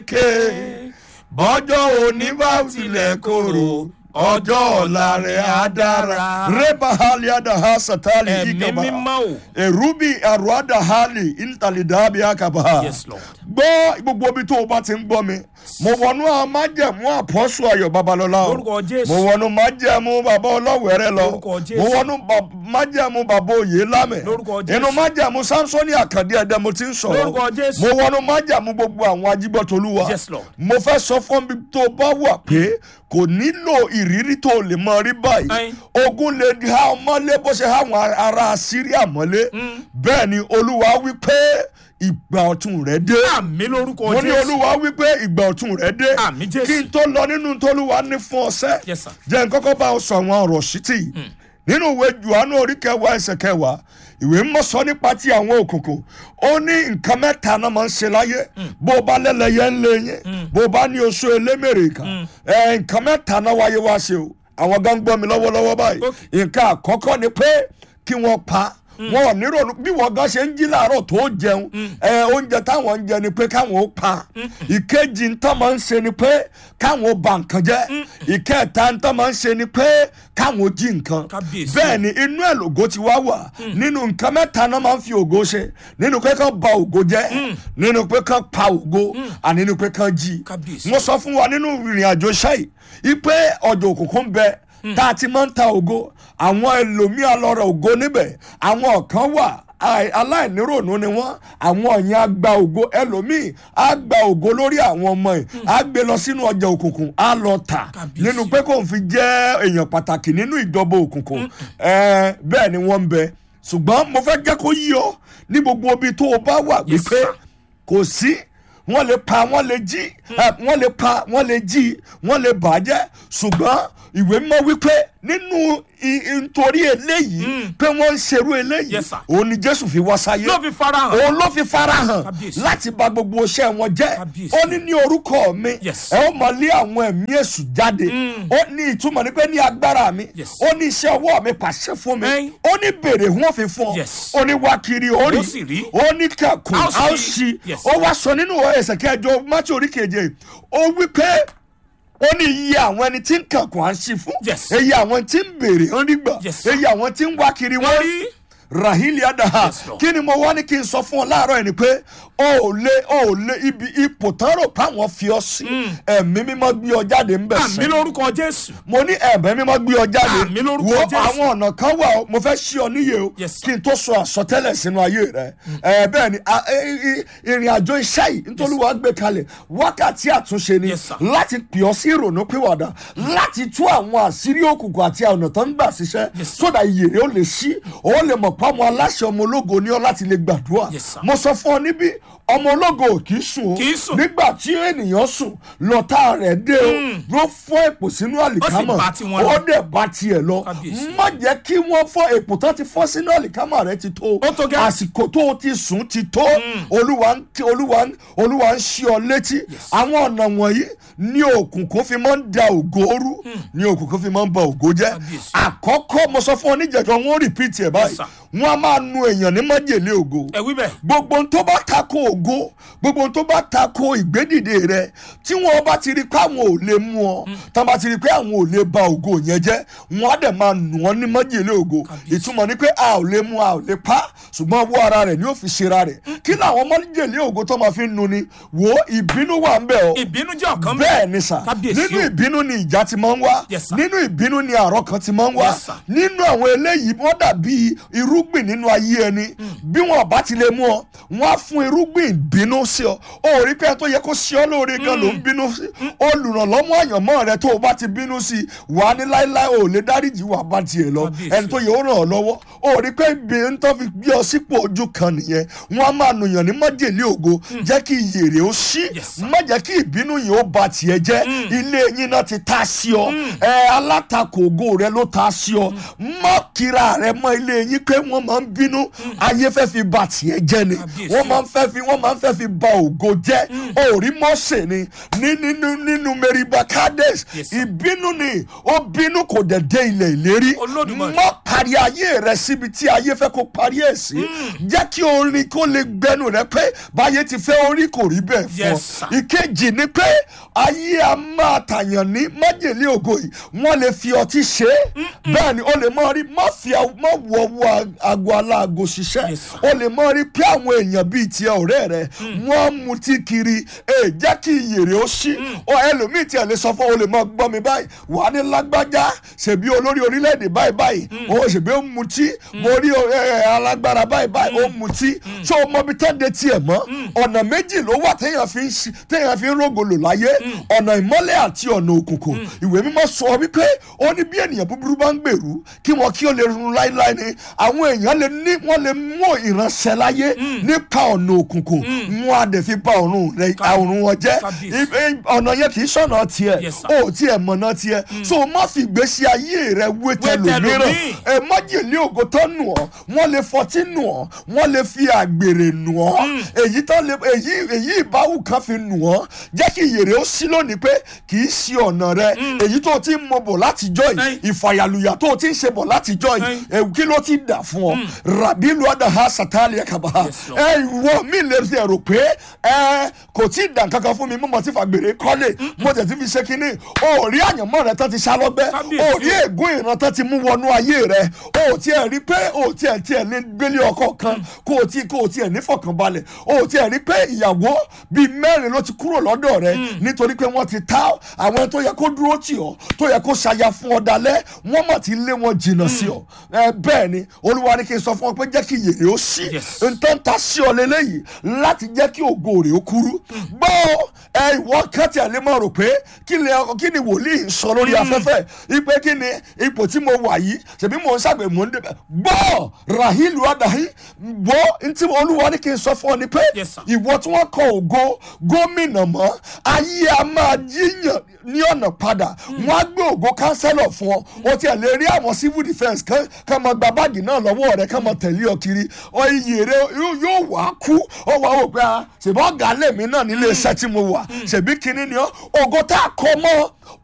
ké bọ́jọ́ òní bá tilẹ̀ korò ọjọ́ ọ̀la rẹ̀ á dára. reba hali adaha satali ẹ̀mí ikaba mímọ́ o. erubi aruada hali intalidabi akaba. Yes, Lord. gbọ́ gbogbo ibi tó o bá ti ń gbọ́ mi mo wọnú àwọn májẹ̀mú àpọ́sù ayọ̀ babalọ́lá o Lórúkọ Jésù. mo wọnú májẹ̀mú bàbá ọlọ́wẹ̀rẹ̀ lọ Lórúkọ Jésù. mo wọnú ba- májẹ̀mú bàbá òye lámẹ̀ Lórúkọ Jésù. inú májẹ̀mú samsoni àkàndé ẹ̀dẹ́ mo ti ń sọ̀rọ̀ Lórúkọ Jésù. mo wọnú májẹ̀mú gbogbo àwọn ajígbọ́tolúwa Yes, Lord. mo fẹ́ sọ fún mi tó bá wà pé kò nílò ìrírí tó lè mọ rí báyìí Ayin. ogun lè di ha mọ́lé bó ṣe ha àwọn ará síríà mọ́lé bẹ́ẹ̀ ni olúwa wí pé ìgbà ọ̀tun rẹ̀ dé àmì lórúkọ mo ní jésù. olúwa wí pé ìgbà ọ̀tun rẹ̀ dé Àmín Jésù. kí n tó lọ nínú tólúwa ní fún ọsẹ Yes, sir. jẹ́ n kọ́kọ́ bá ọ sọ àwọn ọ̀rọ̀ sítì nínú ìwé juanu orí kẹwàá ẹsẹ̀ kẹwàá ìwé mímọ́ sọ nípa ti àwọn òkùnkùn ó ní nǹkan mẹ́ta náà máa ń ṣe láyé bó o bá lẹ́lẹ́yẹ ń lé yín bó o bá ní oṣù elémèrè kan ẹ̀ nǹkan mẹ́ta náà wáyé wá ṣe o àwọn gan gbọ́ mi lọ́wọ́lọ́wọ́ báyìí Okay. nǹkan àkọ́kọ́ ni pé kí wọ́n pa wọn ò nírònú bí wọn gan ṣe ń jí láàárọ̀ tó jẹun ẹ oúnjẹ táwọn ń jẹ ni pé káwọn ó pa ìkejì ń tán máa ń ṣe ni pé káwọn ó ba nǹkan jẹ́ ìkẹta ń tán máa ń ṣe ni pé káwọn ó jí nǹkan Kábíyèsí. bẹ́ẹ̀ ni inú ẹ̀ lògo ti wá wà nínú nǹkan mẹ́ta náà máa ń fi ògo ṣe nínú pé kán ba ògo jẹ́ nínú pé kán pa ògo àní nínú pé kán jí Kábíyèsí. mo sọ fún wa nínú ìrìn àjò ṣáì ipe ọjọ́ òkùnkùn bẹ tá a ti máa ń ta ògo àwọn ẹlòmíà lọ́rọ̀ ògo níbẹ̀ àwọn kan wà ai- aláìníròònú ni wọ́n àwọn yẹn á gba ògo ẹlòmíì á gba ògo lórí àwọn ọmọ ẹ̀ á gbé lọ sínú ọjà òkùnkùn á lọ tà Kábíyèsí. nínú pé kò ń fi jẹ́ èèyàn pàtàkì nínú ìjọba òkùnkùn ẹ bẹ́ẹ̀ ni wọ́n ń bẹ ṣùgbọ́n mo fẹ́ jẹ́ kó yí ọ ní gbogbo ibi tó o bá wà Yes, wípé sir. kò sí wọ́n lè pa wọ́n lè jí ẹ, wọ́n lè pa wọ́n lè jí wọ́n lè bàjẹ́ ṣùgbọ́n ìwé mọ́ wípé nínú i- i- nítorí eléyìí pé wọ́n ń ṣerú eléyìí Yes, sir. òun ni jésù fi wá sáyé ló fi farahàn. òun ló fi farahàn Kábíyèsí. láti bà gbogbo iṣẹ́ wọn jẹ́ Kábíyèsí. ó ní ní orúkọ mi Yes. ẹ ó máa lé àwọn ẹ̀mí èṣù jáde ó ní ìtumọ̀ ní pé ní agbára mi Yes. ó ní iṣẹ́ ọwọ́ mi pàṣẹ fún mi Ẹ́n. ó ní bèrè wọ́n fi fún ọ Yes. ó ní wá kiri ó Ó sì rí. rí ó ní kẹkùn A ó sì a ó rí. sì Yes. ó wá sọ nínú ẹsẹ̀ kẹjọ mátí orí keje ó wí pé ó ní iye àwọn ẹni tí ń kẹkùn à ń ṣí fún Yes. iye àwọn tí ń bèrè ó ní gbà Yes. iye àwọn tí ń wá kiri wọ́n wọ́n rí rí. rahili adaha Yes, Lord. kí ni mo wá ní kí n sọ fún ọ láàárọ̀ ẹ̀ ni pé o ò lé o ò lé ibi ipò tán rò páwọn fi ọ sí ẹ̀mí mímọ́ gbé ọ jáde ń bẹ̀ àmì sẹ́ lórúkọ jésù. mo ní ẹ̀mí mímọ́ gbé ọ jáde Àmín lórúkọ wo Jésù. àwọn ọ̀nà kan wà ó, mo fẹ́ ṣí ọ níyè o Yes, sir. kí n tó sọ àsọtẹ́lẹ̀ sínú ayé rẹ ẹ bẹ́ẹ̀ ni a- e- e- ìrìn àjò iṣẹ́ yìí nítorí wàá gbé kalẹ̀ wákàtí àtúnṣe ni Yes, sir. láti pè ọ sí ìrònú pìwàdà láti tú àwọn àṣírí òkùnkùn àti ọ̀nà tó ń gbà ṣiṣẹ́ Yes, sir. sódà iyèrè ó lè ṣí ó lè mọ̀ pé ọmọ aláṣẹ ọmọ ológo ní ọ láti lè gbàdúrà Yes, sir. mo sọ fún ọ níbí ọmọ ológo ò kì í sùn o Kì í sùn. nígbà tí ènìyàn sùn lọ́tà rẹ̀ dé o ló fọ́ èpò sínú àlìkámọ̀ bá tiwọn lọ. ó dẹ̀ bá tiẹ̀ lọ Kábíyèsí. má jẹ́ kí wọ́n fọ́ èpò tán ti fọ́ sínú àlìkámọ̀ rẹ̀ ti tó Ó tó gẹ́. àsìkò tó o ti sùn ti tó olúwa ń olúwa ń olúwa ń ṣí ọ létí àwọn ọ̀nà wọ̀nyí ní òkùnkùn fi máa ń da ògo rú ní òkùnkùn fi máa ń ba ògo jẹ́ Kábíyèsí. àkọ́kọ́ mo sọ fún ọ níjẹ̀jọ́ wọn ó rìpíìtì ẹ̀ báyìí sir. wọn a máa nu èèyàn ní májèlé ògo ẹ wí bẹ́ẹ̀. gbogbo ohun tó bá tako ògo gbogbo ohun tó bá tako ìgbédìde rẹ tí wọn bá ti rí pé àwọn ò lè mú ọ tá bá ti rí pé àwọn ò lè ba ògo yẹn jẹ wọn á dẹ̀ máa nù ọ́ ní májèlé ògo Kábíyèsí. ìtumọ̀ ni pé a ò lè mú a ò lè pa ṣùgbọ́n owó ara rẹ̀ ni ó fi ṣera rẹ̀ kí làwọn májèlé ògo tó máa fi nu ni wo ìbínú wà ń bẹ̀ ọ́ ìbínú jẹ́ ọ̀kan bẹ́ẹ̀ ni sà Kábíyèsí nínú o. ìbínú ni ìjà ti máa ń wá Yes, sir. nínú ìbínú ni àrọ́ kan ti máa ń wá Yes, sir. nínú àwọn eléyìí wọ́n dàbí irúgbìn nínú ayé ẹni bí wọn bá ti lè mú ọ wọn á fún irúgbìn bínú sí ọ ó rí pé ẹni tó yẹ kó sí ọ lóore gan ló ń bínú sí olùrànlọ́mọ àyànmọ́ rẹ tó o bá ti bínú sí wà á ní láéláé ò lè dáríjì wà bá tiẹ̀ lọ Kábíyèsí. ẹni tó yẹ ó ràn ọ́ lọ́wọ́ ó rí pé ibi ń tọ́ fi gbé ọ sípò ojú kan nìyẹn wọn á máa nùyàn ní májèlé ògo jẹ́ kí iyèrè ó ṣí Yes, sir. má jẹ́ kí ìbínú yìí ó ba tiẹ̀ jẹ́ ilé yín náà ti ta sí ọ ẹ alátakò ògo rẹ ló ta sí ọ má kíra rẹ mọ ilé yín pé wọ́n máa ń bínú ayé fẹ́ fi ba tiẹ̀ jẹ́ ni Kábíyèsí. wọ́n máa ń fẹ́ fi wọ́n máa ń fẹ́ fi ba ògo jẹ́ òrí mọ́sẹ̀ ni ní nínú nínú meriba kades Yes, sir. ìbínú ni ó bínú kò dẹ̀ dé ilẹ̀ ìlérí Olódùmarè. má parí ayé rẹ síbi tí ayé fẹ́ kó parí ẹ̀ sí jẹ́ kí orin kó lè gbẹnu rẹ pé báyé ti fẹ́ orí kò rí bẹ́ẹ̀ fún Yes, ọ sir. ìkejì ni pé ayé a máa tàyàn ní májèlé ògo yìí wọ́n lè fi ọtí ṣe é bẹ́ẹ̀ ni o lè mọ rí má fi àw- má wọ ọwọ́ aago aláago ṣiṣẹ́ Yes, sir. o lè mọ rí pé àwọn èèyàn bíi tiẹ̀ ọ̀rẹ́ rẹ wọ́n ń mutí kiri ẹ jẹ́ kí iyèrè ó ṣí ọ ẹlòmíì tiẹ̀ lè sọ fún ọ o lè mọ gbọ́ mi báyìí wà á ní lágbájá ṣèbí olórí orílẹ̀-èdè báyìí báyìí o ṣèbí ó ń mutí mo rí o, ẹ, ẹ, alágbára báyìí báyìí ó ń mutí ṣé o mọ bí tán de tiẹ̀ mọ́ ọ̀nà méjì ló wà téèyàn fi ń ṣi- téèyàn fi ń rògòlò láyé ọ̀nà ìmọ́lẹ̀ àti ọ̀nà òkùnkùn ìwé mímọ́ sọ wípé ó ní bí ènìyàn búburú bá ń gbèrú kí wọn kí ó lè run láéláé ni àwọn èèyàn lè ní wọn lè mú ìránṣẹ́ láyé nípa ọ̀nà òkùnkùn wọn á dẹ̀ fi ba ọ̀run rẹ ọ̀run wọn jẹ́ Kábíyèsí. I- i- ọ̀nà yẹn kì í ṣọ̀nà tiẹ̀ Yes, sir. ó tiẹ̀ mọ̀nà tiẹ̀ so o má fi ìgbésí ayé rẹ wé tẹlòmíràn tẹlòmíì. ẹ májèlé ògo tán nù ọ́ wọ́n lè fọtí nù ọ́ wọ́n lè fi àgbèrè nù ọ́ èyí tán lè èyí èyí ìbáwù kan fi nù ọ́ jẹ́ kí ìyèrè ó sí lónìí pé kì í ṣe ọ̀nà rẹ èyí tó ti ń mọ bọ̀ látijọ́ yìí Ẹ́n. ìfàyàlùyà tó ti ń ṣe bọ̀ látijọ́ yìí Ẹ́n. ewu kí ló ti dà fún ọ rabi luadaha satali ẹkaba Yes, Lord. ẹ ìwọ mi lè ṣe rò pé ẹ kò tí ì dàn kankan fún mi mo mọ̀ tí fàgbèrè kọ́lé mo tẹ̀ tí fi ṣe kínní o ò rí àyànmọ́ rẹ tán ti ṣá lọ́gbẹ́ Kábíyèsí o ò rí ègún ìran tán ti mú wọnú ayé rẹ o ò tiẹ̀ rí pé o ò tiẹ̀ tiẹ̀ ní gbélé ọkọ kan kó o ti kó o tiẹ̀ nífọ̀kànbalẹ̀ o ò tiẹ̀ rí pé ìyàwó bíi mẹ́rin ló ti kúrò lọ́dọ̀ rẹ nítorí pé wọ́n ti ta àwọn tó yẹ kó dúró tì ọ́ tó yẹ kó ṣaya fún ọ dalẹ̀ wọ́n mọ̀ ti lé wọn jìnnà sí ọ ẹ bẹ́ẹ̀ ni olúwa ní kí n sọ fún ọ pé jẹ́ kí yèrè ó ṣí Yes. nǹkan ta sí ọ lélẹ́yìí láti jẹ́ kí ògo rẹ̀ ó kúrú gbọ́ ẹ ìwọ kan tí a lè máa rò pé kí ni kí ni wòlíì ń sọ lórí afẹ́fẹ́ ipe kí ni ipò tí mo wà yìí ṣèbí mò ń ṣàgbẹ̀ mò ń débẹ̀ gbọ́ rahilu adahi gbọ́ ntí olúwa ní kí n sọ fún ọ ni pé Yes, sir. ìwọ tí wọ́n kọ ògo gómìnà mọ́ ayé a máa yíyàn ní ọ̀nà padà wọ́n á gbé ògo kánsẹ́lọ̀ fún ọ o tiẹ̀ lè rí àwọn civil defence kan kan máa gba báàgì náà lọ́wọ́ rẹ̀ kan máa tẹ̀lé ọ kiri ọ iyì rẹ yóò yóò wá kú ọ wá wò pé a ṣèbọ̀ ọ̀gá lèmi náà nílé iṣẹ́ tí mo wà ṣèbí kinní ni ọ ògo tá a kọ mọ́